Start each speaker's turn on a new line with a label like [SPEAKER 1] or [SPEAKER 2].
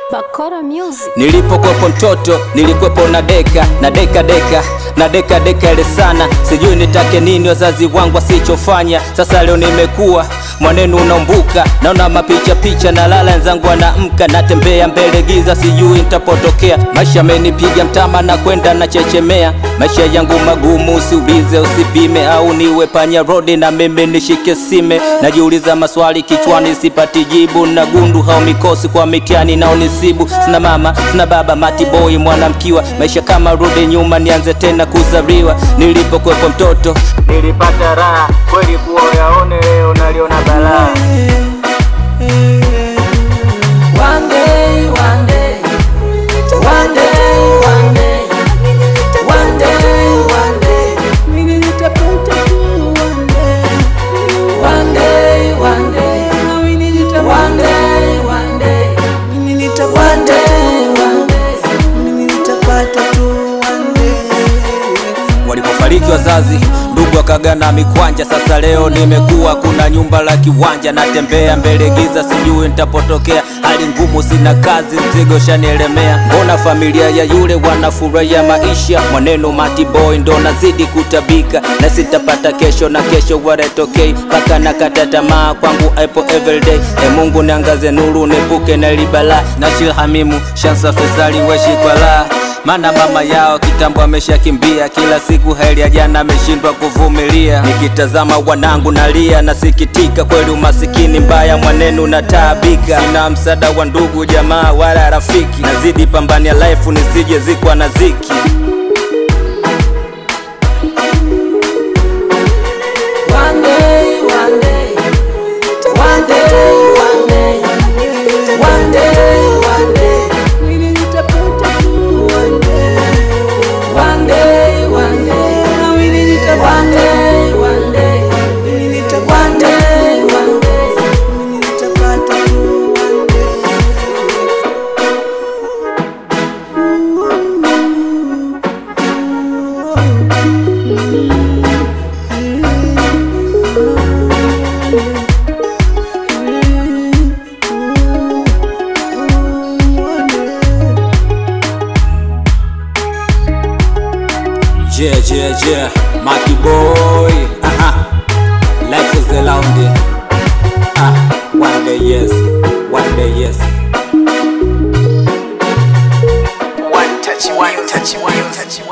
[SPEAKER 1] Bakora Music.
[SPEAKER 2] Nilipokwepo mtoto nilikuwepo na deka na deka deka na deka deka ile sana, sijui nitake nini wazazi wangu wasichofanya. Sasa leo nimekuwa mwanenu unaumbuka, naona mapicha picha na lala wenzangu wanaamka, natembea mbele giza, sijui nitapotokea. Maisha amenipiga mtama na kwenda na chechemea, maisha yangu magumu, usiulize usipime, au niwe panya rodi na mimi nishike sime. Najiuliza maswali kichwani, sipati jibu, na gundu hao mikosi kwa mitihani na unisibu. Sina mama sina baba, matiboi mwanamkiwa, maisha kama rudi nyuma, nianze tena kuzaliwa. Nilipokwepo mtoto nilipata raha kweli, kuwa yaone leo naliona balaa.
[SPEAKER 3] One day, one day, one day, one day, one day, one day, mimi nitapata tu one day, one day, one day, mimi nitapata one day, one day, mimi nitapata one day, mimi nitapata tu one day.
[SPEAKER 2] Walipofariki wazazi, ndugu wakagana mikwanja. Sasa leo nimekuwa, kuna nyumba la kiwanja, natembea mbele giza, sijui nitapotokea. Hali ngumu, sina kazi, mzigo shanielemea. Mbona familia ya yule wanafurahia maisha? Mwaneno mati boy ndo nazidi kutabika, na sitapata kesho na kesho waretokei, mpaka nakata tamaa kwangu ipo everyday. E Mungu niangaze nuru, nepuke na libala na shilhamimu shansa fesali weshi kwa la maana mama yao kitambo ameshakimbia, kila siku heri ya jana ameshindwa kuvumilia. Nikitazama wanangu nalia, nasikitika kweli, umasikini mbaya, mwanenu nataabika, sina msaada wa ndugu jamaa wala rafiki, nazidi pambania life nisije zikwa na ziki.
[SPEAKER 3] One day, one day, one day, one day, one day, one day, mimi nitapata tu one day, one day, one day, mimi nitapata one day, one day, mimi nitapata one day, one day, mimi nitapata tu one
[SPEAKER 2] Yeah, yeah, yeah, Maki boy. Aha. Life is a lonely. Ah, one day yes, one day yes.
[SPEAKER 4] One touch, one touch, one touch.